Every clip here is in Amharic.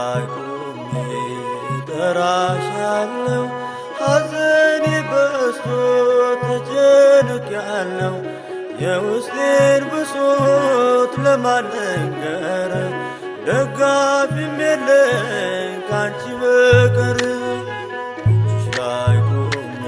ላይ ቆሜ እጠራሻለሁ ሐዘኔ በዝቶ ተጨንቄያለሁ የውስጤን ብሶት ለማልነገር ደጋፊም የለኝ ካንቺ በቀር እጅሽ ላይ ቆሜ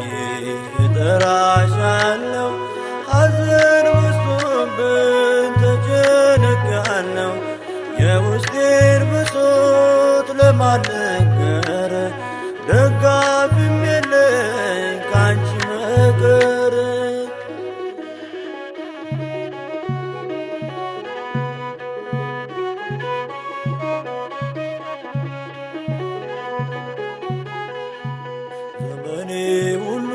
እጠራሻለሁ ሐዘን በዝቶብኝ ተጨንቄያለሁ የውስጤን ብሶት ለማልነገር ደጋፊም የለኝ ካንቺ በቀር ዘመኔ ሁሉ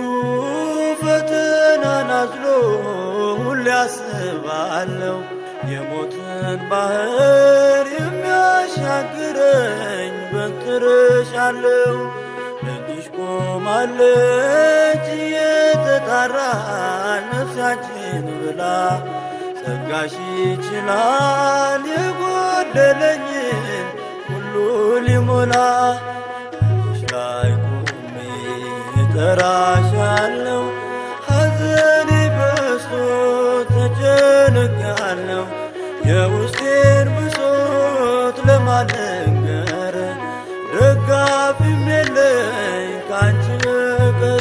ፈተናን አዝሎ ሁሌ አስባለሁ የሞትን ባህር የሚያሻግረኝ በትርሻለሁ እጅሽ ቆማለች እየተጣራ ነፍሳችን ብላ ጸጋሽ ይችላል የጎደለኝን ሁሉ ሊሞላ እጅሽ ላይ ቆሜ እጠራሻለሁ ሐዘኔ በዝቶ ተጨንቄያለሁ የውስጤን ብሶት ለማልነገር ደጋፊም የለኝ ካንቺ በቀር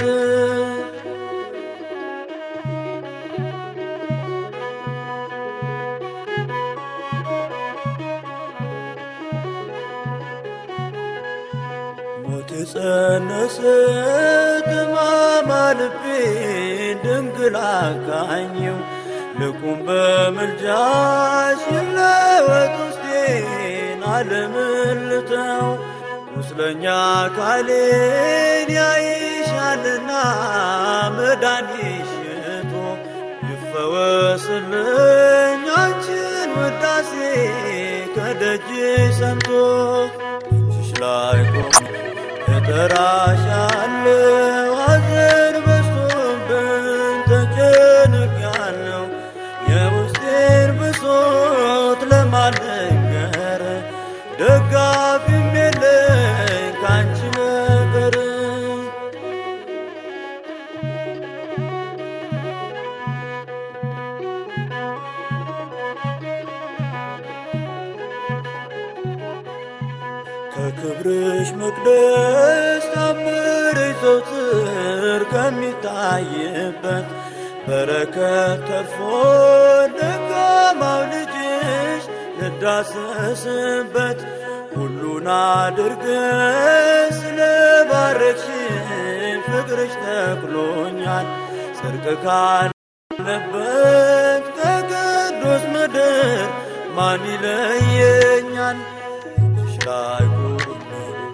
ሞት የጸነሰ ጥማማ ልቤን ድንግል አቃኘው ልቁም በምልጃሽ ይለወጥ ውስጤን ዓለምን ልተው ቁስለኛ አካሌን ያይሻልና መድኃኒት ሽቶ ይፈወስልኝ አንቺን ውዳሴ ከደጅ ሰምቶ እጅሽ ላይ ቆሜ እጠራሻለሁ ሐዘን በዝቶብኝ ተጨንቄያለሁ የውስጤን ብሶት ለማልነገር ደጋፊም የለኝ ካንቺ በቀር ከክብርሽ መቅደስ ታምርሽ ዘውትር ከሚታይበት በረከት ተርፎ ደካማው ልጅሽ ልዳሰስበት ሁሉን አድርገሽ ስለባረክሽኝ ፍቅርሽ ተክሎኛል ጽድቅ ካለበት ከቅዱስ ምድር ማን ይለየኛል? እጅሽ ላይ ቆሜ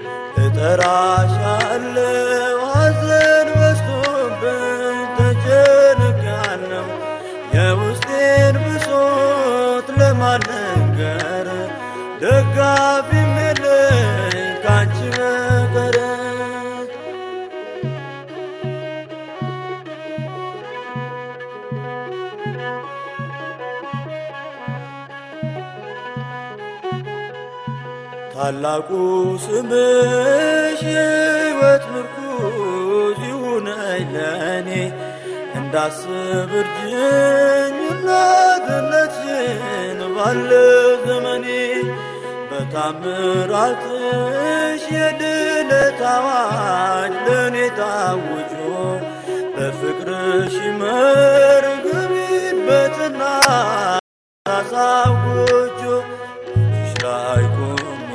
እጠራሻለሁ ሐዘን በዝቶብኝ ተጨንቄያለሁ የውስጤን ብሶት ለማልነገር ደጋፊም የለኝ ካንቺ በቀር ታላቁ ስምሽ የሕይወት ምርኩዝ ይሁነኝ ለእኔ እንዳስብ እርጅኝ እናትነትሽን ባለ ዘመኔ በታምራትሽ የድነት አዋጅ ለእኔ ታውጆ በፍቅርሽ ይመር ግቢበትና ሳሳውጆ እጅሽ ላይ ቆሜ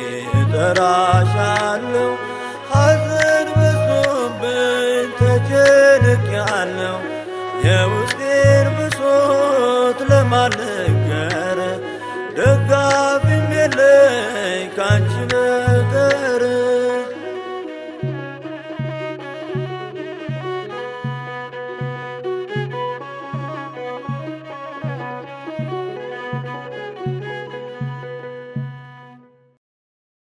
እጠራሻለሁ ሐዘን በዝቶብኝ ተጨንቄያለሁ የውስጤን ብሶት ለማልነገር